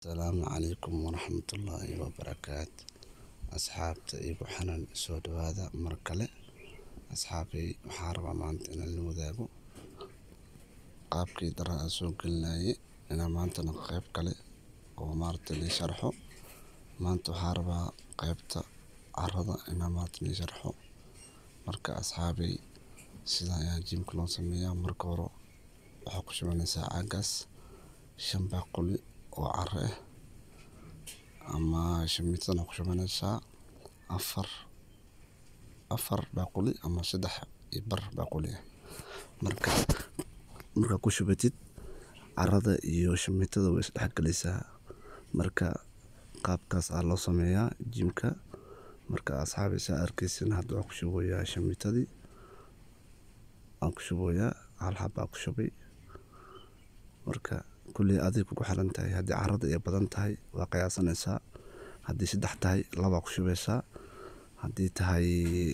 Asalaamu calaykum waraxmatullaahi wabarakaatu asxaabta igu xanan soo dhawaada mar kale asxaabay waxaan rabaa maanta inaan la wadaago qaabkii dara aan soo gelinayay inaan maantana qayb kale oo maaragta la sharxo maanta waxaan rabaa qaybta carrada inaan maanta la sharxo marka asxaabay sidan ayaa jimka loo sameeyaa marka hore waxaa ku shubanaysaa caagaas shan baaquli oo carro ah ama shamiitadana ku shubanaysaa afar afar baaquli ama saddex iyo bar baaquli ah marka markaa ku shubatid carrada iyo shamiitada way isdhex galaysaa marka qaabkaas aa loo sameeyaa jimka marka asxaabay saa arkaysin hadda waxaan ku shubayaa shamiitadii waan ku shubayaa hal xabaa ku shubay marka kulley adiga kugu xiran tahay haddii carrada ay badan tahay waa qiyaasanaysaa haddii saddex tahay labaa ku shubaysaa haddii tahay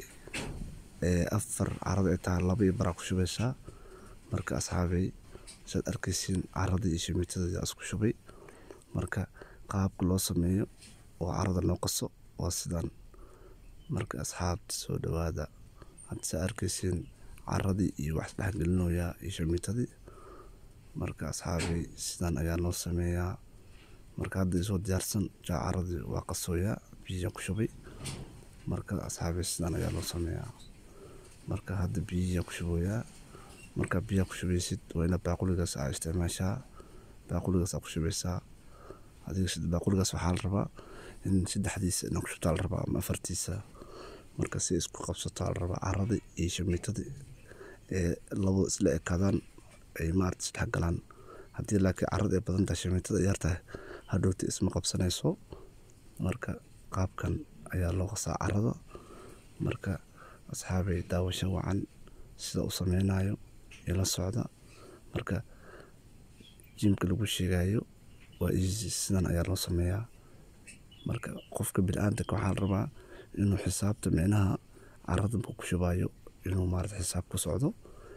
afar carrada ay tahay laba iyo baraa ku shubaysaa marka asxaabay saad arkaysiin carradii iyo shamiitadii aa isku shubay marka qaabka loo sameeyo oo carrada loo qaso waa sidan marka asxaabta soo dhawaada hadda saa arkaysiin carradii iyo wax isdhex gelinoyaa iyo shamiitadii marka asxaabay sidan ayaa loo sameeyaa marka hadda isoo diyaarsan jaa carradii waa qasooyaa biyihii ku shubay marka asxaabay sidan ayaa loo sameeyaa marka hadda biyihii ku shubayaa marka biyaha ku shubaysid waa ina baaquligaas aa isticmaashaa baaquligaas aa ku shubaysaa adiga baaquligaas waxaa la rabaa in saddexdiisa inaa ku shubtaa la rabaa ama afartiisa marka si isku qabsataa la rabaa carradii iyo shamiitadii ee labo isla ekaadaan ay maarata isdhex galaan haddii laakiin carrada ay badan tahay shamiitada yar tahay hadhowti isma qabsanayso marka qaabkan ayaa loo qasaa carrada marka asxaabay daawasho wacan sida u sameynayo ila socda marka jimka lagu sheegayo waa easy sidan ayaa loo sameeyaa marka qofka bini'aadamka waxaa la rabaa inuu xisaabta micnaha carrada markuu ku shubayo inuu maarata xisaab ku socdo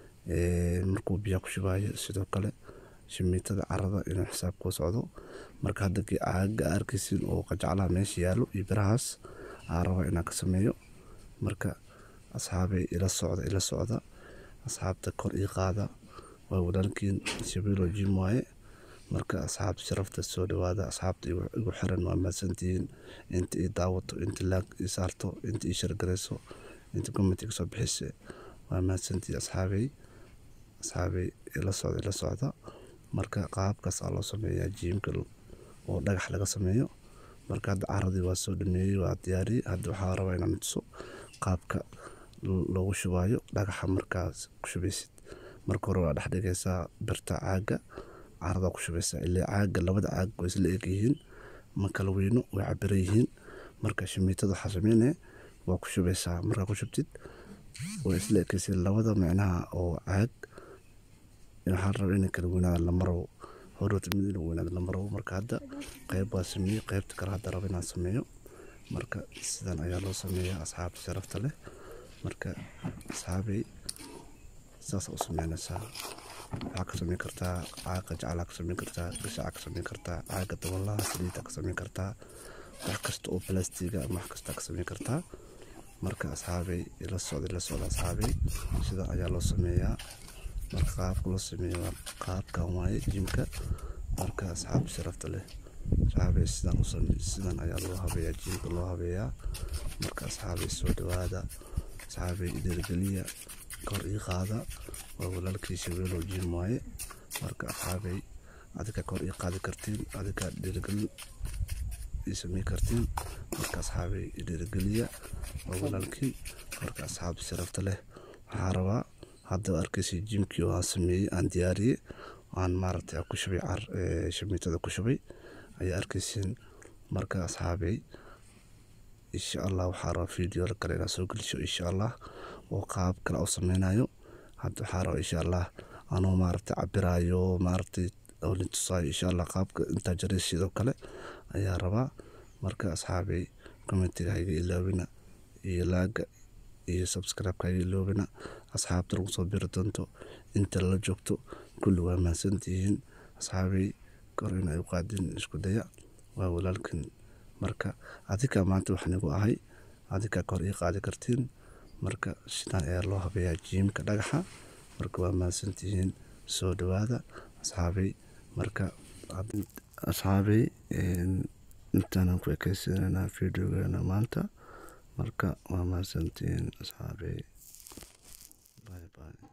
markuu biyaha ku shubayo sidoo kale shamiitada carrada inuu xisaab ku socdo marka hadda caaga arkaysiin oo qajaclaha meesha yaallo iyo birahaas aa rabaa inaan ka sameeyo marka asxaabay ila socda ila socda asxaabta kor ii qaada waa walaalkiin shabeelo jim waaye marka asxaabta sharafta soo dhawaada asxaabta igu xiran waa mahadsantihiin inta ii daawato inta laag ii saarto inta ii shargarayso inta commenti ka soo bixisa waa mahadsantihiin asxaabay asxaabay ila socda ila socda marka qaabkaas aa loo sameeyaa jiimka oo dhagax laga sameeyo marka hadda carradii waa soo dhameeyey waa diyaariyey hadda waxaa rabaa inaan tuso qaabka loogu shubayo dhagaxa markaas ku shubaysid marka hore waa dhex dhigaysaa birta caaga carrada ku shubaysaa ilaa caaga labada caag way isla eg yihiin ma kala weyno way cabiran yihiin marka shamiitada waxaa sameynaya waa ku shubaysaa markaa ku shubtid way isla ekaysiin labada micnaha oo caag waxaa rabaa inay kala weynaadaan lama rabo horota mid inuu weynaado lama rabo marka hadda qayb waa sameeyey qaybta kale hadda raba inaan sameeyo marka sidan ayaa loo sameeyaa asxaabta sharafta leh marka asxaabay saas u sameynaysaa waxaa ka sameyn kartaa caaga jaclaa ka sameyn kartaa gashaca ka sameyn kartaa caaga dabalaha saliida ka sameyn kartaa wax kasta oo balastiga ama wax kasta ka sameyn kartaa marka asxaabay ila socda ila socda asxaabay sidan ayaa loo sameeyaa marka qaabka loo sameeyo waa qaabkan waaye jimka marka asxaabta sharafta leh asxaabay sidan u sameey sidan ayaa loo habeeyaa jimka loo habeeyaa marka asxaabay soo dhawaada asxaabay dhiirigeliya kor ii qaada waa walaalkii shabeelo jim waaye marka asxaabay adika kor ii qaadi kartiin adika dhiirigelin ii samey kartiin marka asxaabay dhiirigeliya waa walaalkii marka asxaabta sharafta leh waxaa rabaa hadda arkaysa jimkii oo aan sameeyey aan diyaariyey aan maaragtay ku shubay shamiitada ku shubay ayaa arkaysiin marka asxaabay insha allah waxaa rabaa video kale inaan soo gelisho insha allah oo qaab kale u sameynayo hadda waxaa rabaa insha allah anoo maaragtay cabiraayo maaragtay oo la tusaayo insha allah qaabka intaa jaray sidoo kale ayaa rabaa marka asxaabay commentiga hayga ilaawina iyo laaga iyo subscribe-ka hayga iloobina asxaabta lagu soo biri doonto inta la joogto kulli waa mahadsantihiin asxaabay kor inay u qaadin isku daya waa walaalkin marka adika maanta wax nigu ahay adika kor ii qaadi kartiin marka sidaan ayaa loo habeeyaa jiimka dhagaxa marka waa mahadsantihiin soo dhawaada asxaabay marka asxaabay intaanan ku ekaysananaa videogeena maanta marka waa mahadsantihiin asxaabay bye bye